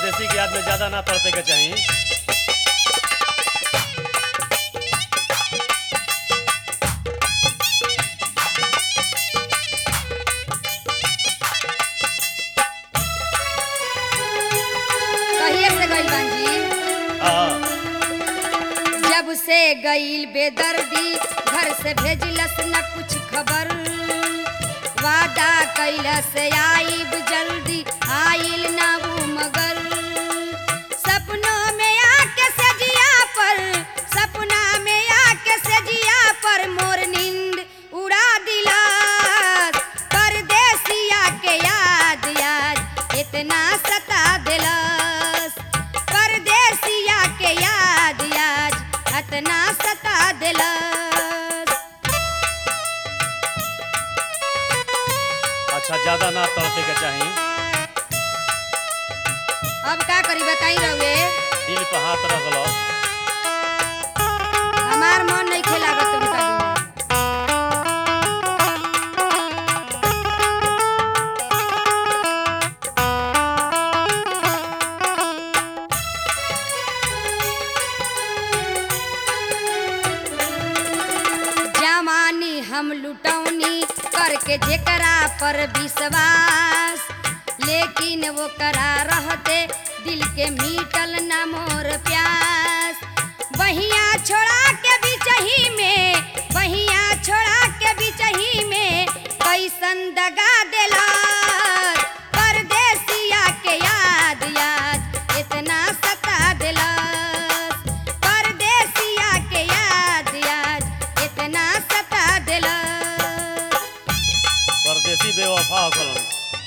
परदेसी की याद में ज्यादा ना तड़पे के चाही कहिए से गइल बांजी हाँ जब से गइल बेदर्दी घर से भेजलस न कुछ खबर वादा कैला से आईब जल्दी आइल ना वो मगर सपनों में आके सजिया पर सपना में आके सजिया पर मोर नींद उड़ा दिला परदेसिया के याद याद इतना सता दिलस परदेसिया के याद याद इतना सता दिलस अच्छा ज्यादा ना तड़पे के चाही अब का करी बताई रहुए दिल पे हाथ रख लो हमार मन नहीं खेलागत उनका बिना जवानी हम लुटौनी करके जेकरा पर विश्वास लेकिन वो करा रहते दिल के मीटल न मोर प्यास बहिया छोड़ा के बिचही में बहिया छोड़ा के बिचही में कैसन दगा देला परदेसिया के याद याद इतना सता दिलस परदेसिया के याद याद इतना सता दिलस परदेसी बेवफा हो कलन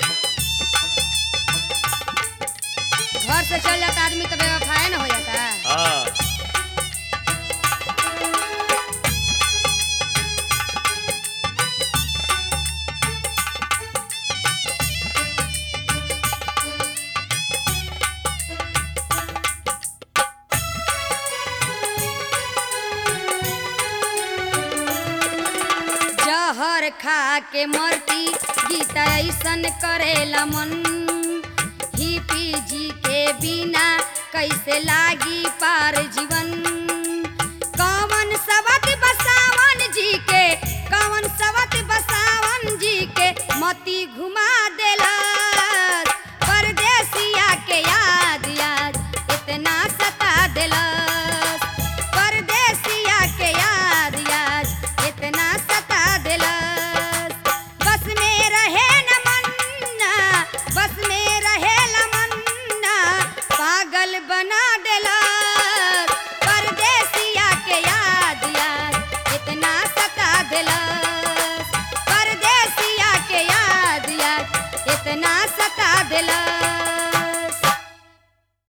घर से चल जाता आदमी तो बेवफाए न हो जाता हाँ जहर खा के मरती गीता ऐसन करेला मन ही पी जी के बिना कैसे लागी पार जीवन कौन सवत बसावन जी के कौन सवत बसावन जी के मती घुमा देला परदेसिया के याद याद इतना सता दिलस परदेसिया के याद याद इतना सता दिलस बस में रहे न मन्ना बस में रहे न मन्ना पागल बना दिलस परदेसिया के याद याद इतना सता दिलस परदेसिया के याद याद इतना सता दिलस